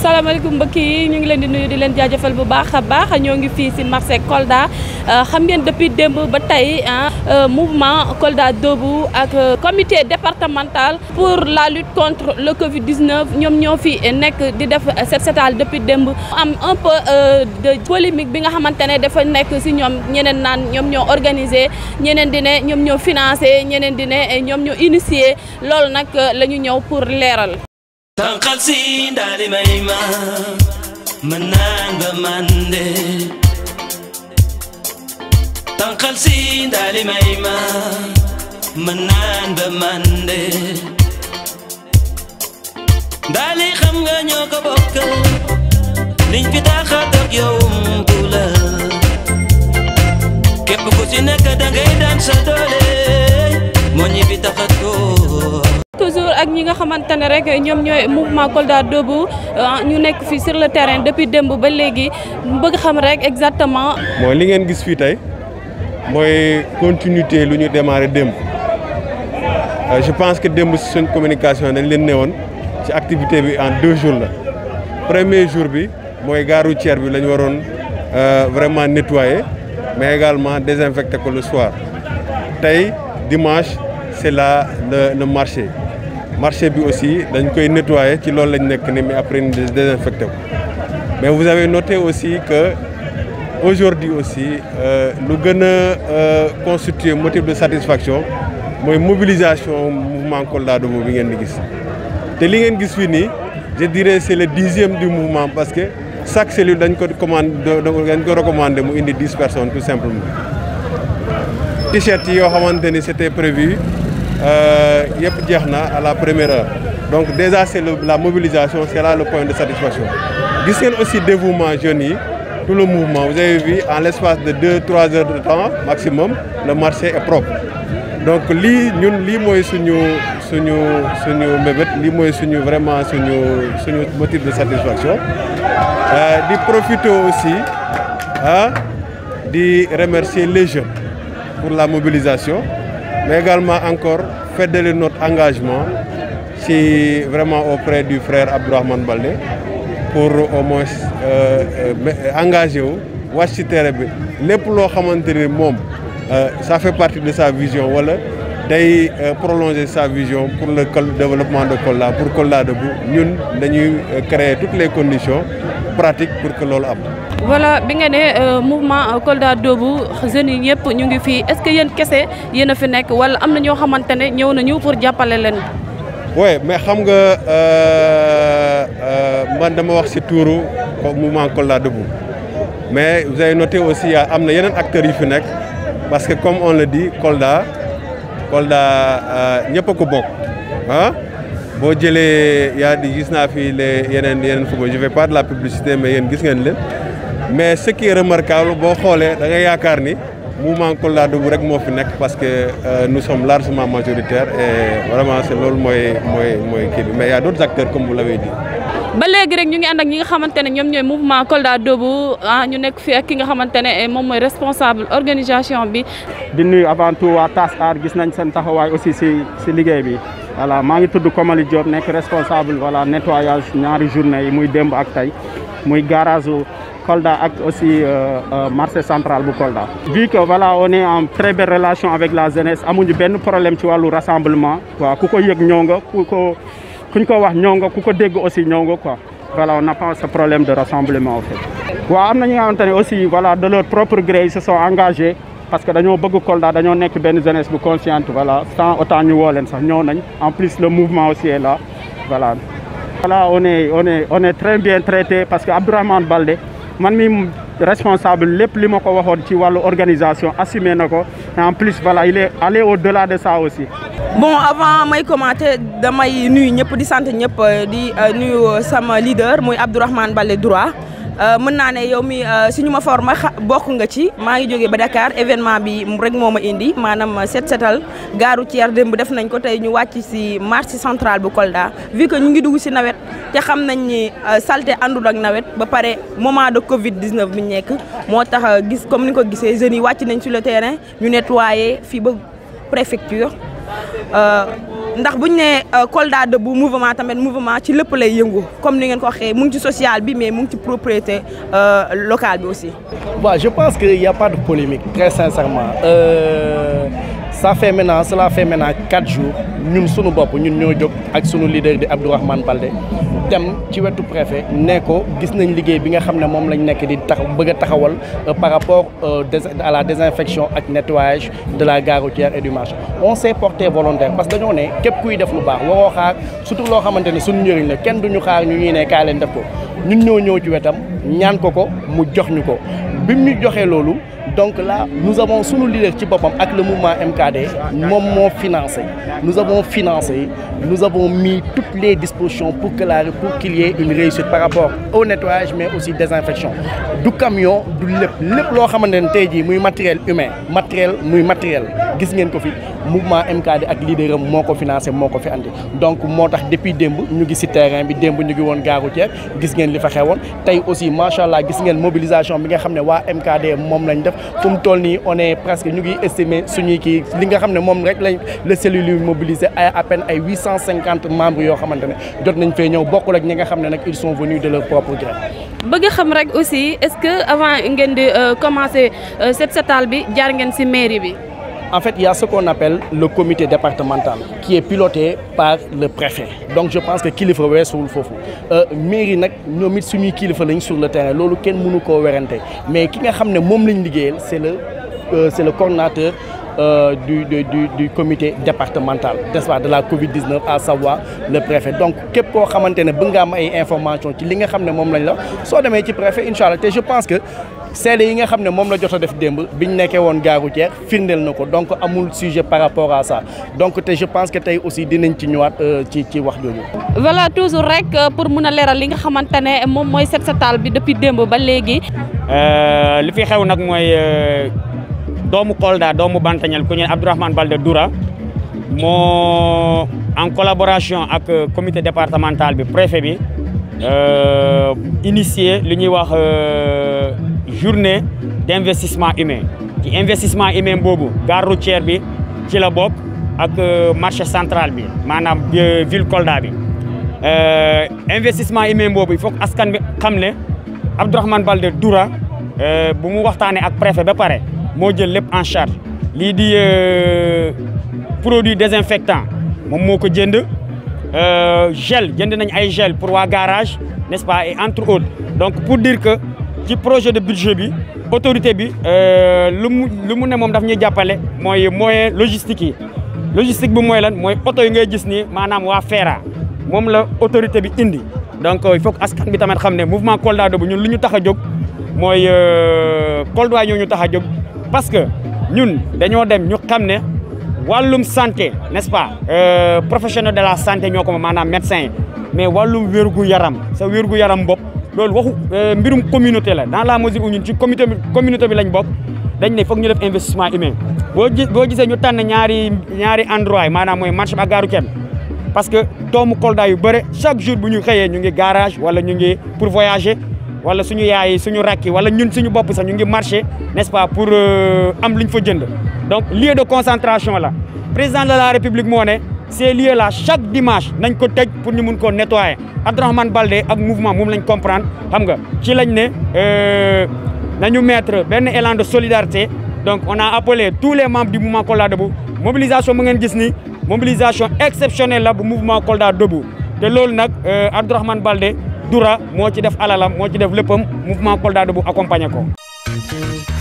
salaamaaleykum mbokk yi ñu ngi leen di nuyu di leen jaajëfal bu baax a baax ñoo ngi fii si marché Kolda xam ngeen depuis démb ba tey mouvement Kolda Debout ak comité départemental pour la lutte contre le Covid 19 ñoom ñoo fi nekk di def set setal depuis démb am un peu de polémique bi nga xamante ne dafa nekk si ñoom ñeneen naan ñoom ñoo organisé ñeneen di ne ñoom ñoo financé ñeneen di ne ñoom ñoo initié loolu nag la ñu ñëw pour leeral. tànqal si ndaali may ma mën naan ba mande tànqal si ndaali may ma mën naan ba mande ndaali xam nga ñoo ko bokk liñ fi tax a toog yow umpu la képp ku ci nekk dangay daan sa doole moo ñi fi tax a toog toujours ak ñi nga xamante ne rek ñoom ñooy mouvement Kolda Debout ñu nekk fii sur le terrain depuis démb ba léegi bëgg xam rek exactement. mooy li ngeen gis fii tey mooy continuité lu ñu démarré démb je pense que démb si suñ communication dañ leen newoon ci activité bi en deux jours la premier jour bi mooy gare routière bi la ñu waroon vraiment nettoyer mais également désinfecter ko le soir tey dimanche c'est là le le marché. marché bi aussi dañ koy nettoyer ci loolu lañ nekk ni mais après ñu désinfecté ko mais vous avez noté aussi que aujourd'hui aussi lu gën a constituer motif de satisfaction mooy mobilisation mouvement Kolda Debout bi ngeen di gis te li ngeen gis fii nii je dirais c'est le dixième du mouvement parce que chaque cellule dañ ko commande dañ ko recommandé mu indi dix personnes tout simplement t-shirt yi yoo xamante ni c'était prévu yëpp jeex na à la première heure donc déjà c'est le, la mobilisation c'est là le point de satisfaction gis ngeen aussi dévouement jeunes yi tout le mouvement vous avez vu en l'espace de deux trois heures de temps maximum le marché est propre donc lii ñun lii mooy suñu suñu suñu mbébét lii mooy suñu vraiment suñu suñu motif de satisfaction di profiter aussi ah di remercier les jeunes pour la mobilisation mais également encore fédérer notre engagement si vraiment auprès du frère Abdourahmane Baldé pour au moins engagé wu wàcc ci terrain bi lépp loo xamante ni moom ça fait partie de sa vision wala day prolonger sa vision pour le développement de Kolda pour Kolda Debout ñun dañuy créer toutes les conditions pratiques pour que loolu am. voilà bi nga ne mouvement Kolda Debout jeunes yi ñëpp ñu ngi fii est-ce que yéen kese yéen a fi nekk wala am na ñoo xamante ne ñëw nañu pour jàppale leen. oui mais xam nga man dama wax ci tuuru mouvement Kolda Debout mais vous avez noté aussi am na yeneen acteurs yu fi nekk parce que comme on le dit Kolda Kolda ñëpp a ko bokk ah. boo jëlee yaa di gis naa fi les yeneen yeneen football je fais pas de la publicité mais yéen gis ngeen leen. mais ce qui est remarquable boo xoolee da nga yaakaar ni mouvement Kolda Debout rek moo fi nekk parce que euh, nous sommes largement majoritaires et vraiment c'est loolu mooy mooy mooy kii bi mais il y a d'autres acteurs comme vous l'avez dit. ba léegi rek ñu ngi ànd ak ñi nga xamante ne ñoom ñooy mouvement Kolda Debout ah ñu nekk fii ak ki nga xamante ne moom mooy responsable organisation bi. di nuyu avant tout waa TAS Art gis nañ seen taxawaay aussi si si liggéey bi. voilà maa ngi tudd Komali Diop nekk responsable voilà nettoyage ñaari journée yi muy démb ak tey muy garage Kolda ak aussi marché central bu Kolda. vu que voilà on est en très belle relation avec la jeunesse amuñu benn problème ci wàllu rassemblement waaw ku ko yëg ñëw nga ku ko kuñ ko wax ñëw nga ku ko dégg aussi ñëw nga quoi voilà on n'a pas ce problème de rassemblement en fait. waaw am na ñi nga xamante ne aussi voilà de leur propre gré ils se sont engagés. parce que dañoo bëgg Kolda dañoo nekk benn jeunesse bu consciente voilà sans autant ñu woo leen sax ñëw nañ en plus le mouvement aussi est là voilà. voilà on est on est on est très bien traité parce que Abdourahmane Baldé man mi responsable lépp li ma ko waxoon ci wàllu organisation assumé na ko et en plus voilà il est allé au-delà de ça aussi. bon avant may commenter damay nuyu ñëpp di sant ñëpp di nuyu sama leader muy Abdourahmane Baldé droit. mën naa ne yow mi si ñu ma forma bokk nga ci maa ngi jógee ba Dakar événement bi rek moo ma indi maanaam set setal gaaru Thier démb def nañ ko tey ñu wàcc si marché central bu Kolda vu que ñu ngi dugg si nawet te xam nañ ni salté àndul ak nawet ba pare moment de Covid 19 bi ñu nekk moo tax gis comme ni ko gisee jeunes yi wàcc nañ sur le terrain ñu nettoyer fii ba préfecture ndax buñ ne Kolda Debout mouvement tamit mouvement ci lépp lay yëngu comme ni ngeen ko waxee mu ngi ci social bi mais mu ngi ci propriété locale bi aussi. Bon, je pense qu'il n'y a pas de polémique, très sincèrement. Euh, ça fait maintenant, cela fait maintenant 4 jours, nous sommes nous ñoo jóg ak sunu leader di Abdourahmane Baldé dem ci wetu préfet ne ko gis nañ liggéey bi nga xam ne moom lañ nekk di tax bëgg a taxawal par rapport à la désinfection ak nettoyage de la gare routière et du marché on s'est porté volontaire parce que dañoo ne képp kuy def lu baax waroo xaar surtout loo xamante ne suñu njëriñ la kenn duñu xaar ñu ñuy ne kaay leen def ko ñun ñoo ñëw ci wetam ñaan ko ko mu jox ñu ko bi mu ñu joxee loolu donc là nous avons sunu leader ci boppam ak le mouvement MKD moom moo financé nous avons financé nous avons mis toutes les dispositions pour que la pour qu'il y ait une réussite par rapport au nettoyage mais aussi désinfection du camion du lépp lépp loo xamante ne tey jii muy matériel humain matériel muy matériel gis ngeen ko fi mouvement MKD ak leader am moo ko financé moo ko fi andi donc moo tax depuis démb ñu ngi ci terrain bi démb ñu ngi woon gare routière gis ngeen li fa xewoon tey aussi macha allah gis ngeen mobilisation bi nga xam ne waa MKD moom lañ def fu mu toll nii on est presque ñu ngi estimé suñuy kii li nga xam ne moom rek lañ la cellule yu mobilisé ay à peine ay huit cent cinquante membres yoo xamante ne jot nañ fee ñëw bokkul ak ñi nga xam ne nag ils sont venus de leur propre gré. bëgg xam rek aussi est-ce que avant ngeen di commencer set setal bi jaar ngeen ci mairie bi. En fait, il y a ce qu'on appelle le comité départemental qui est piloté par le préfet. Donc je pense que kilifa weesuwul foofu mairie nag ñoom it suñuy kilifa lañ sur le terrain loolu kenn mënu koo werante mais ki nga xam ne moom lañ liggéeyal c'est le euh, c'est le coordonnateur euh, du, du, du, du comité départemental n'est-ce pas, de la Covid-19 à savoir le préfet donc képp koo xamante ne bëgg nga am ay information ci li nga xam ne moom lañ la soo demee ci préfet incha allah te je pense que seede yi nga xam ne moom la jot a def démb biñ nekkee woon gare routière firndeel na ko donc amul sujet par rapport à ça donc te je pense que tey aussi dinañ ci ñëwaat ci ci wax jooju. voilà toujours rek pour mun a leeral li nga xamante ne moom mooy set setal bi depuis démb ba léegi. li fi xew nag mooy doomu Kolda doomu Bantañal ku ñu ne Abdourahmane Baldé Doura moo en collaboration ak comité départemental bi préfet bi initié li ñuy wax. journée d'investissement humain ci investissement humain boobu gare routière bi ci la bokk ak marché central bi maanaam ville Kolda bi investissement humain boobu il faut que askan bi xam ne Abdourahmane Baldé Doura bu mu waxtaanee ak préfet ba pare moo jël lépp en charge lii di produit désinfectant moom moo ko jënd gel jënd nañ ay gel pour waa garage n'est-ce pas et entre autres donc pour dire que ci projet de budget bi autorité bi lu mu lu mu ne moom daf ñuy jàppale mooy moyen logistique yi logistique bi mooy lan mooy oto yi ngay gis ni maanaam waa FERA moom la autorité bi indi donc il faut que askan bi tamit xam ne mouvement Kolda Debout ñun lu ñu tax a jóg mooy Kolda ñoo ñu tax a jóg parce que ñun dañoo dem ñu xam ne wàllum santé n'est-ce pas professionnel de la santé ñoo ko maanaam médecin yi mais wàllum wérgu yaram sa wérgu yaram bopp loolu waxu mbirum communauté la dans la mesure où ñun ci communauté bi communauté bi lañ bokk dañ ne foog ñu def investissement humain boo gis boo gisee ñu tànn ñaari ñaari endroit yi maanaam mooy marché bi ak gaaru kenn parce que doomu Kolda yu bëre chaque jour bu ñu xëyee ñu ngi garage wala ñu ngi pour voyager wala suñu yaay suñu rakki wala ñun suñu bopp sax ñu ngi marché n'est-ce pas pour am lu ñu fa jënd donc lieu de concentration la président de la république moo ne ces lieux là chaque dimanche nañ ko tëj pour ñu mun koo nettoyer Abdourahmane Baldé ak mouvement moom lañ comprendre xam nga ci lañ ne nañu mettre benn élan de solidarité donc on a appelé tous les membres du mouvement Kolda Debout mobilisation mu ngeen gis ni mobilisation exceptionnelle la bu mouvement Kolda Debout te loolu nag Abdourahmane Baldé Doura moo ci def alalam moo ci def léppam mouvement Kolda Debout accompagné ko